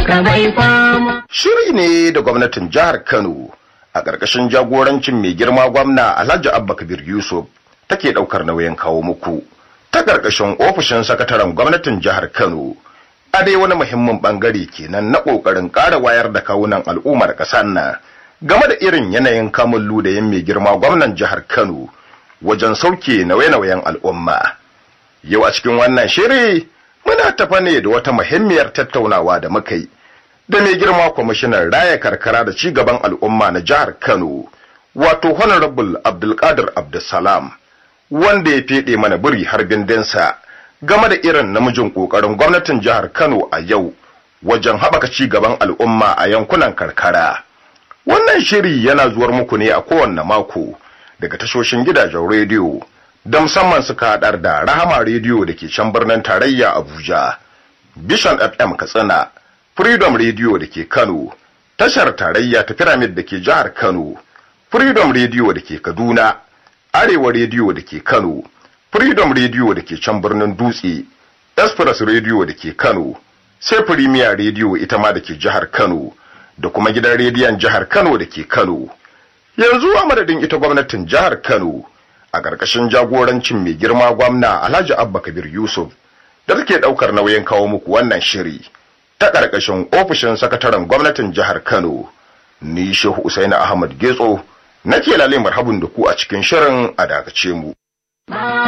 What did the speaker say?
talaka bai fama. Shiri ne da gwamnatin jihar Kano a ƙarƙashin jagorancin mai girma gwamna Alhaji Abba Kabir Yusuf take ɗaukar nauyin kawo muku ta ƙarƙashin ofishin sakataren gwamnatin jihar Kano. A dai wani muhimmin ɓangare kenan na ƙoƙarin ƙara wayar da kawunan al'ummar ƙasar nan game da irin yanayin kamun ludayin mai girma gwamnan jihar Kano wajen sauke nauye-nauyen al'umma. Yau a cikin wannan shiri muna tafa ne da wata muhimmiyar tattaunawa da muka yi da mai girma kwamishinan raya karkara da cigaban al'umma na jihar Kano wato honorable Abdulkadir Abdulsalam wanda ya fede mana biri har bindinsa game da irin namijin kokarin gwamnatin jihar Kano a yau wajen haɓaka cigaban al'umma a yankunan karkara. Wannan shiri yana zuwar muku ne a kowanne mako daga tashoshin gidajen rediyo da musamman suka haɗar da Rahama rediyo da ke can birnin tarayya Abuja, Vision FM Katsina, Freedom Radio da ke Kano, tashar tarayya ta Pyramid da ke jihar Kano, Freedom Radio da ke Kaduna, Arewa Radio da ke Kano, Freedom Radio da ke can birnin Dutse, Express Radio da ke Kano, sai Premier Radio ita ma da ke jihar Kano, da kuma gidan rediyon jihar Kano da ke Kano. Yanzu a madadin ita gwamnatin jihar Kano, a ƙarƙashin jagorancin mai girma gwamna Alhaji Abba Kabir Yusuf, da take ɗaukar nauyin kawo muku wannan shiri. ta ƙarƙashin ofishin sakataren gwamnatin jihar Kano, ni Shehu Usaini Ahmad Getso, nake lalle marhabin da ku a cikin shirin a dakace mu.